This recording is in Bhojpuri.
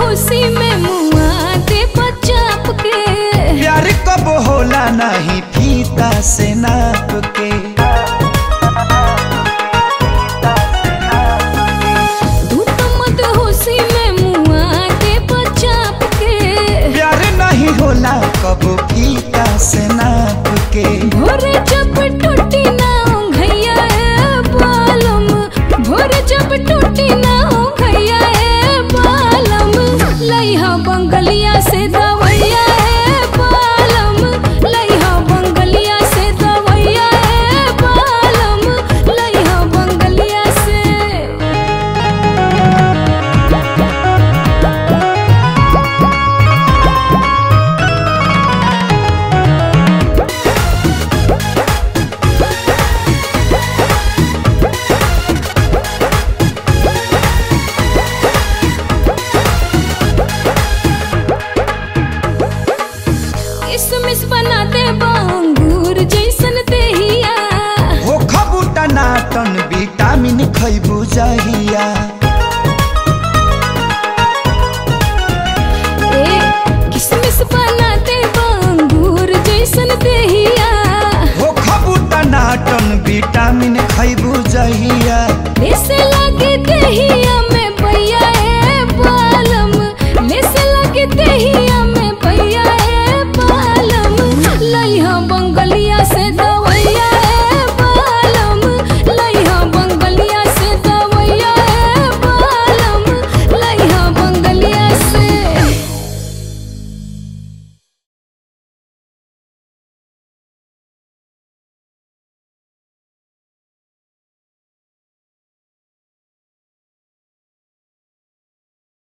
खुशी में मुआ दे बचाप के प्यार कब होला नहीं फीता से नाप के तू तो मत खुशी में मुआ दे बचाप के प्यार नहीं होला कब फीता से नाप के भोरे जब टूटी ना घैया ए बालम भोरे जब टूटी ना घैया ए बालम लइहा बंगलिया से दवैया ए बालम लइहा बंगलिया से दवैया ए बालम लइहा बंगलिया से किसमिस बना दे बांगूर जैसन देहिया हो खबूटा नाटन विटामिन खैबू जाही